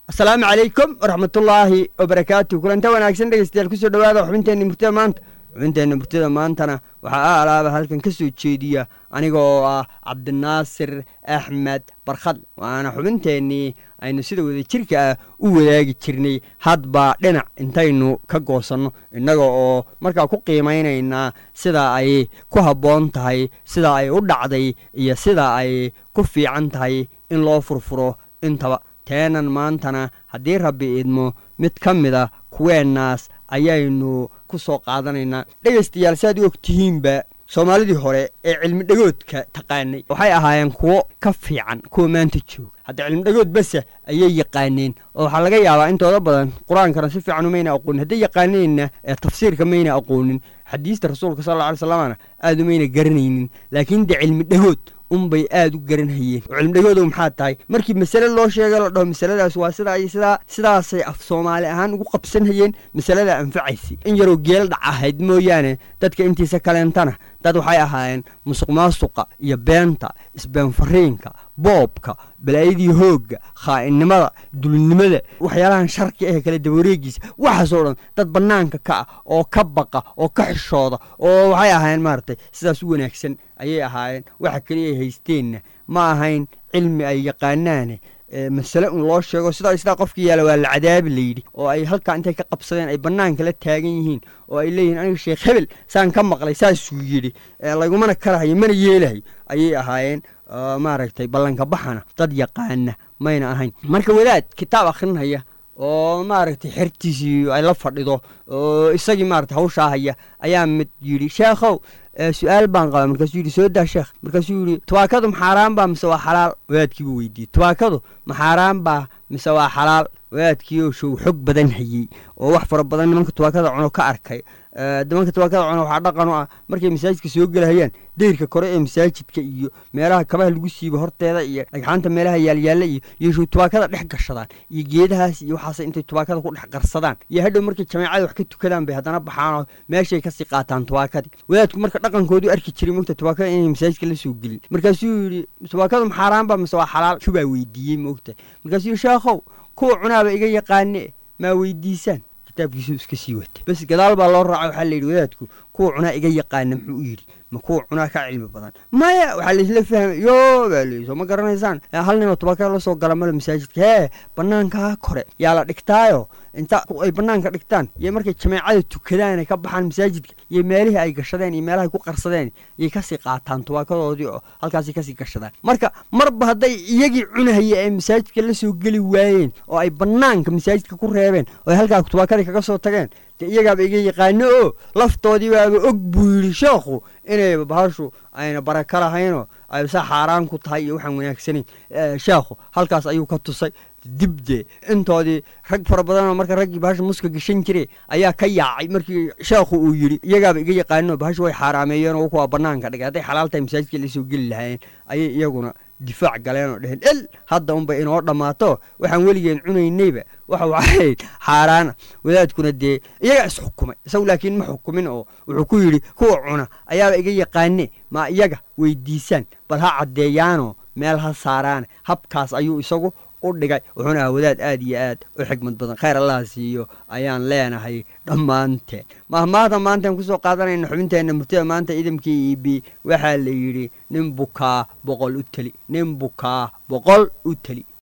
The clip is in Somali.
asalaamu calaykum waraxmatullaahi wabarakaatu kulanta wanaagsan dhegeystayaal kusoo dhawaada xubinteenna murtida maanta xubinteenna murtida maantana waxaa a alaaba halkan ka soo jeediya aniga oo ah cabdinaasir axmed barkhad waana xubinteennii aynu sida wada jirka ah u wadaagi jirnay hadba dhinac intaynu ka goosanno innaga oo markaa ku qiimaynaynaa sida ay ku habboon tahay sida ay u dhacday iyo sida ay ku fiican tahay in loo furfuro intaba teenan maantana haddii rabbi idmo mid ka mid a kuweennaas ayaynu ku soo qaadanaynaa dhegaystayaal si aad u og tihiinba soomaalidii hore ee cilmi dhegoodka taqaanay waxay ahaayeen kuwo ka fiican kuwa maanta jooga hadda cilmi dhegood base ayay yaqaaneen oo waxaa laga yaabaa intooda badan qur-aankana si fiican umayna aqoonin hadday yaqaaneenna ee tafsiirka mayna aqoonin xadiista rasuulka sal alla alay slamana aad umayna garanaynin laakiin de cilmi dhegood unbay aada u garanhayeen oo cilmidhegoodow maxaa tahay markii masale loo sheega la dhaho masaladaas waa sidaa iyo sidaa sidaasay af soomaali ahaan ugu qabsanhayeen masalada anfacaysay in yaroo geel dhac ahayd mooyaane dadka intiisa kaleentana dad waxay ahaayeen musuq maasuqa iyo beenta isbeenfariinka boobka balaayadii hoogga khaa'inimada dulnimada waxyaalahan sharki ahe kale dabawareegiisa waxaasoo dhan dad bannaanka ka ah oo ka baqa oo ka xishooda oo waxay ahaayeen maaragtay sidaas u wanaagsan ayay ahaayeen waxa keliya ay haysteenna ma ahayn cilmi ay yaqaanaane masale un loo sheego sidaa sidaa qofkii yaala waa la cadaabi layidhi oo ay halkaa intay ka qabsadeen ay bannaanka la taagan yihiin oo ay leeyihin aniga sheekh hebel saan ka maqlay saasuu yidhi lagumana karahayo mana yeelahayo ayay ahaayeen maaragtay ballanka baxana dad yaqaana mayna ahayn marka wadaad kitaab akhrinhaya oo maaragtay xertiisii ay la fadhido oo isagii maaragtay hawshaa haya ayaa mid yidhi sheekhow su-aal baan qaba markaasuu yidhi soo daa sheekh markaasuu yidhi tubaakadu maxaaraan baa mise waa xalaal wadaadkiibuu weydiiyey tubaakadu maxaaraan baa mise waa xalaal wadaadkii oo show xog badan hayey oo wax fara badan nimanka tubaakada cuno ka arkay nimanka tubaakada cuno waxaa dhaqan u ah markay masaajidka soo gelahayaan deyrka kore ee masaajidka iyo meelaha kabaha lagu siibo horteeda iyo dhagxaanta meelaha yaalyaalla iyo iyo show tubaakada dhex gashadaan iyo geedahaas iyo waxaas intay tubaakada ku dhex qarsadaan iyo hadhow markay jamaacada wax ka tukadaan bay haddana baxaanoo meeshay kasii qaataan tubaakadii wadaadku marka dhaqankoodu arki jiray mogta tubaakada inay masaajidka la soo gelin markaasuu yidhi tubaakadu maxaaraanba mise waa xalaal shubaa weydiiyey moogta markaasuu yidhi sheekhow kuwa cunaaba iga yaqaane maa weydiisaan kitaabkiisuu iska sii wata bas gadaal baa loo raaca waxaa layidhi wadaadku kuwa cunaa iga yaqaana muxuu u yidhi ma kuwa cunaa ka cilmi badan maya waxaa laisla fahmay yo baa leyi soo ma garanaysaan hal nima tubaakada la soo gala male masaajidka hee bannaankaa kore yaa la dhigtaayo inta ay bannaanka dhigtaan iyo markay jameecada tukadaan ay ka baxaan masaajidka iyo meelihii ay gashadeen iyo meelahay ku qarsadeen yay kasii qaataan tubaakadoodii oo halkaasay kasii gashadaan marka marba hadday iyagii cunahaya ay masaajidka la soo geli waayeen oo ay bannaanka masaajidka ku reebeen oo ay halkaa tubaakadii kaga soo tageen de iyagaaba iga yaqaano oo laftoodii baaba og buu yidhi sheekhu inayba bahashu ayna baraka lahaynoo ay sa xaaraan ku tahay iyo waxaan wanaagsanayn sheekhu halkaas ayuu ka tusay dibde intoodii rag fara badanoo marka raggii bahasha muska gashan jire ayaa ka yaacay markii sheekhu uu yidhi iyagaaba iga yaqaano bahashu way xaaraameeyeen oo kuwaa bannaanka dhigay hadday xalaal tahay masaajidka la soo geli lahaayeen ayay iyaguna difaac galeen oo dheheen el hadda unbay inoo dhammaato waxaan weligeen cunaynayba waxa waxayd xaaraana wadaadkuna dee iyagaa isxukumay isagu laakiin ma xukumin oo wuxuu ku yidhi kuwa cuna ayaaba iga yaqaane maa iyaga weydiisaan bal ha caddeeyaanoo meel ha saaraane habkaas ayuu isagu u dhigay wuxuuna aha wadaad aad iyo aad u xigmad badan khayr allaha siiyo ayaan leenahay dhammaanteen mahmaada maantaan kusoo qaadanayna xubinteenna murtida maanta idamkii eb waxaa la yidhi nin bukaa boqol u teli nin bukaa boqol u teli